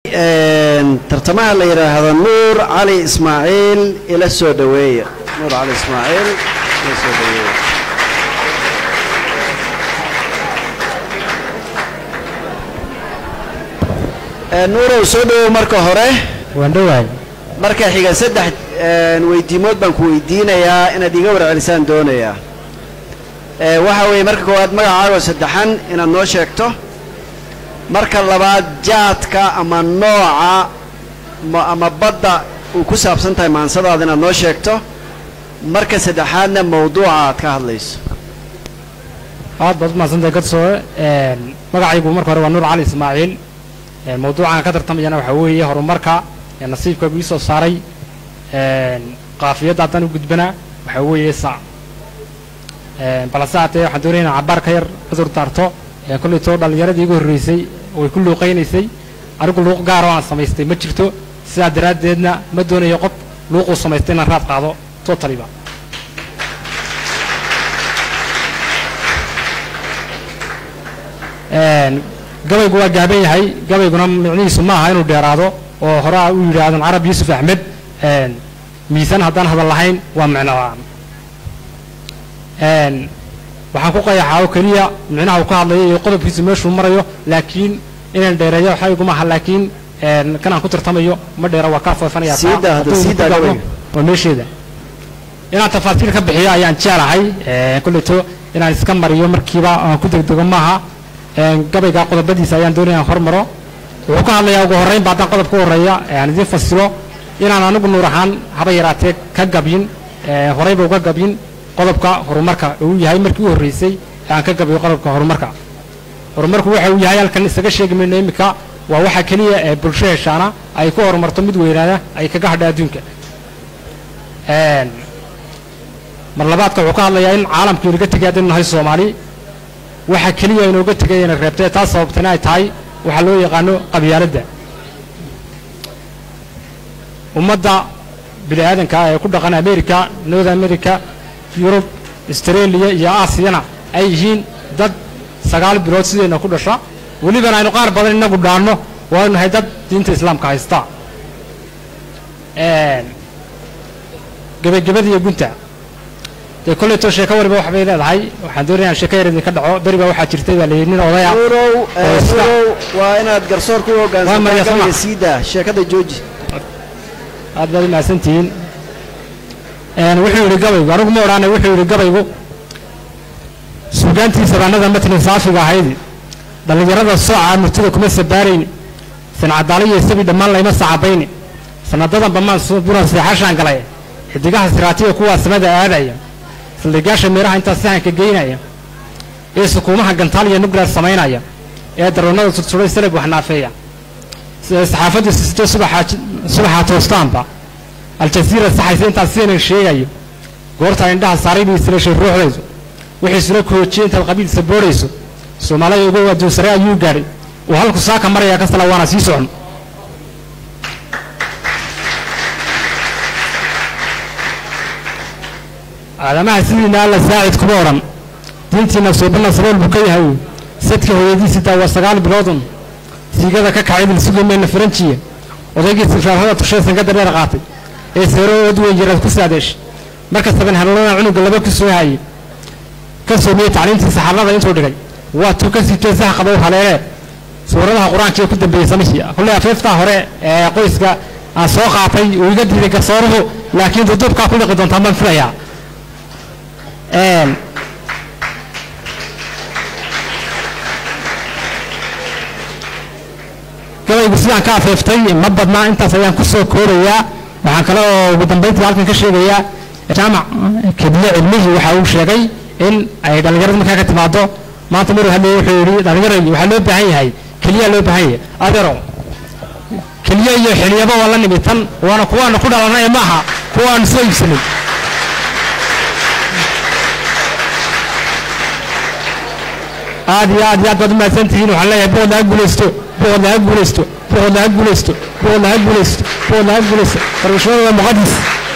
tartamaha la yidhaahdo nuur cali ismaaciil ila soo dhoweeya nuur cali ismaaciil ila soo dhoweeya nuurow soo dhowow marka hore waan dhowahay marka xiga saddex weydiimood baan ku weydiinayaa inaad iga warcelisaan doonayaa waxa weeye marka koowaad magacaago saddexan inaad noo sheegto marka labaad jaadka ama nooca ama badda uu ku saabsan tahay maansadaada inaad noo sheegto marka saddexaadna mawduuca aad ka hadlayso aad baad umahadsantahay gadsooe magacaygu marka hore waa nuur cali ismaaciil mawduucan ka tartamayana waxaa weeye horumarka nasiibkaygu ii soo saaray qaafiyadda haddaan u gudbana waxaa weeye sac balase haatee waxaan doonaya inaan cabaar ka yar cudur daarto kollaytoo dhallinyaradii igu horreysay way ku luuqaynaysay anigu luuq gaaroo aan samaystay ma jirto sidaa daraaddeedna ma doonayo qof luuquu samaystay inaan raad qaado totaliba gabaygu waa gaaban yahay gabayguna micnihiisu ma aha inuu dheeraado oo horaa u yidhaahdan carab yuusuf axmed miisaan haddaan hadal lahayn waa micno la-aan waxaan ku qayaxaa oo keliya micnaha uu ka hadlayo iyo qodobkiisu meeshuu marayo laakiin inaan dheereeyo waxa iguma aha laakiin kan aan ku tartamayo ma dheera waa kaa foofanaya waa meesheeda inaan tafaasiil ka bixiyo ayaan jeclahay kolleto inaan iska mariyo markiiba aan ku degdego maaha gabayga qodobadiisa ayaan doonaya aan hormaro wuxuu ka hadlayaa ugu horraynba haddaan qodob ka horreeya aan idiin fasilo inaan anigu nuur ahaan haba yaraatee ka gabyin horeyba uga gabyin qodobka horumarka uu yahay markii u horreysay ee aan ka gabayo qodobka horumarka horumarku waxa uu yahay halkan isaga sheegi mayno iminka waa waxa keliya ee bulsho heshaana ay ku horumarto mid weynaada ay kaga hadha adduunka mar labaadka wuxuu ka hadlayaa in caalamkii inaga tegay haddaynu nahay soomaali waxa keliya inooga tegay ina reebtee taas sababtana ay tahay waxaa loo yaqaano qabyaaladda ummadda bini aadanka ee ku dhaqan america north america yurub australia iyo aasiyana ay yihiin dad sagaal bilood sideenna ku dhasha welibana aynu qaar badan inagu dhaanno waaynu nahay dad diinta islaamka haysta gebagabada iyo gunta dee kollaytoo sheeko wariba wax bay leedahay waxaan doonaya aan sheeko yar idinka dhaco beri baa waxaa jirtay baa layidhi nin odaya nuurow nuurow waa inaad garsoor ku hoggaansantaa siida sheekada jooji aad baad u mahadsantihiin wuxuu yidhi gabaygu anigu ma odhaanay wuxuu yidhi gabaygu suugaantii sabaanada matni saafiga ahayd dhallinyarada sooca murtida kuma sabaarayn sancadaalo iyo isabi dhammaan layma sacabayni sanadadan bamaan buran seexashaan galay xidigaha siraatiya kuwaa samada aadaya saldhigaasha meeraha intaa sahanka geynaya ee sukuumaha gantaal iyo nugleer samaynaya ee daroonada sursuray salab wax naafeeya saxaafaddu sisito subaxaa toostaanba aljaziira saxaysa intaas sidanan sheegayo goortaa indhaha saaray bay isleeshay ruuxdaydu wixiisuna koojiyey intaad qabiilsa boodhayso soomaalida uga adduunsare ayuu gaadhay uu halku saaka maraya kasala waana sii socon aadamaha sidiina alla saacid kuma odhan diintiina suubana sabool buu ka yahay sadka hooyadiisitaa waa sagaal biloodun siigada ka kacay bilsugamayna faranjiya odaygii sifraafada tushee sangada dheer qaatay ee seero ood weyn jiraad ku saadeeshay marka saban hanuunana cunuga laba ku soo hayay ka soomiyey tacliintii saxaabada intuu dhigay waa tuu ka siitee sax qabow haleelee suuradaha qur-aanka ee ku dambeeyey samihii kolley afeeftaa hore ee qoyska aan soo qaatay uu iga diiday garsooruhu laakiin duduubkaa ku liqi doontaan baan filayaa gabaygu sidaan ka afeeftay ma badnaa intaas ayaan ku soo koobayaa waxaan kale oo ugu dambayntii halkan ka sheegayaa jaamac kediye cilmihii waxa uu sheegay in ay dhallinyaradu markaa ka timaado maanta maruu hadlayay wuxuu yidhi dhallinyaradii waxaa loo baahan yahay keliyaa loo baahan yahay adeero keliya iyo xiliyaba waa la nimi tan waana kuwaana ku dhalanay maaha kuwa aanu soo iibsanay aad iyo aad iyo aad baad u mahadsantihiin waxaan leeyahay boqod laga guulaysto boqod laga guulaysto boqod laga guulaysto boqod laga guulaysto boqod laga guulaysto farmashooda waa muqadis